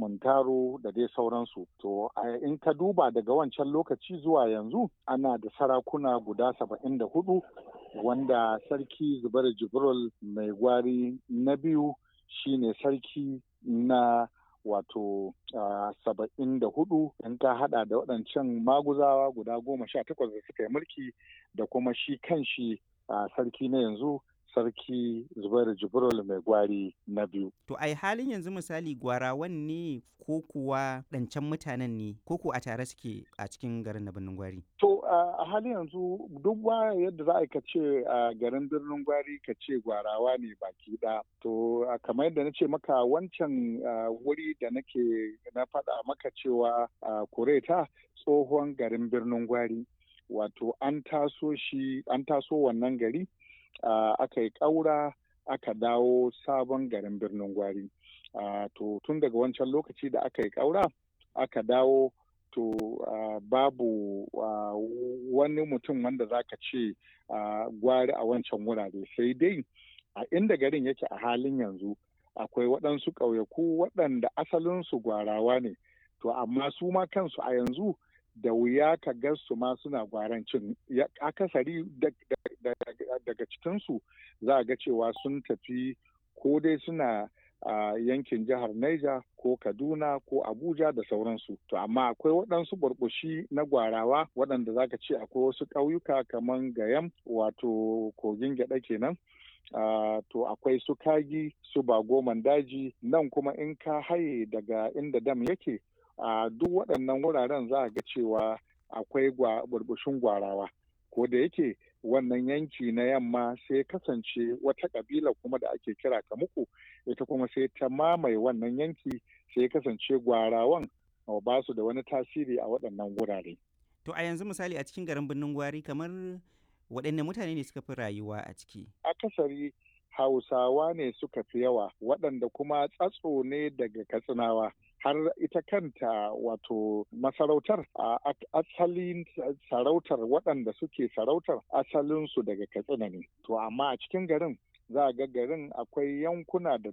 muntaro da dai sauransu to in ka duba daga wancan lokaci zuwa yanzu ana da sarakuna guda saba'in da hudu wanda sarki zubar jibril mai gwari na biyu shine sarki na wato saba'in da hudu in ka hada da waɗancan maguzawa guda goma sha takwas da suka yi mulki da kuma shi kan shi sarki na yanzu sarki zubairu jibril mai gwari na biyu. To ai halin yanzu misali gwarawan ne ko kuwa ɗancan mutanen ne ko ko a tare suke a cikin garin na birnin gwari? To a halin yanzu duk ba yadda za a ce a garin birnin gwari ka ce gwarawa ne baki ɗaya. To kamar yadda na ce maka wancan wuri da nake na faɗa maka cewa kureta tsohon garin birnin gwari. Wato an taso shi an taso wannan gari Uh, aka yi ƙaura aka dawo sabon garin birnin gwari uh, to tun daga wancan lokaci da aka yi ƙaura aka dawo to uh, babu wani mutum wanda za ka ce gwari a wancan wurare sai dai a inda garin yake a halin yanzu akwai waɗansu ƙauyaku waɗanda asalinsu gwarawa ne to amma su ma kansu a yanzu da wuya ka ga su ma suna gwarancin akasari daga cikinsu za a ga cewa sun tafi ko dai suna a yankin jihar Niger ko Kaduna ko Abuja da sauransu. To amma akwai waɗansu burbushi na gwarawa waɗanda za ka ce akwai wasu ƙauyuka kamar Gayam wato kogin gyaɗa kenan. Uh, to akwai su kagi su bagoman daji nan kuma in ka haye daga inda dam yake a uh, duk waɗannan wuraren za a ga cewa akwai burbushin gwarawa ko da yake wannan yanki na yamma sai kasance wata ƙabila kuma da ake kira kamuku ita kuma sai ta mamaye wannan yanki sai kasance gwarawan ba su da wani tasiri a waɗannan wurare. To a yanzu misali a cikin garin birnin gwari kamar waɗanne mutane ne suka fi rayuwa a ciki? Akasari Hausawa ne suka fi yawa waɗanda kuma tsatso ne daga Katsinawa. har ita kanta wato masarautar a asalin sarautar waɗanda suke sarautar asalinsu daga katsina ne to amma a cikin garin za a ga garin akwai yankuna da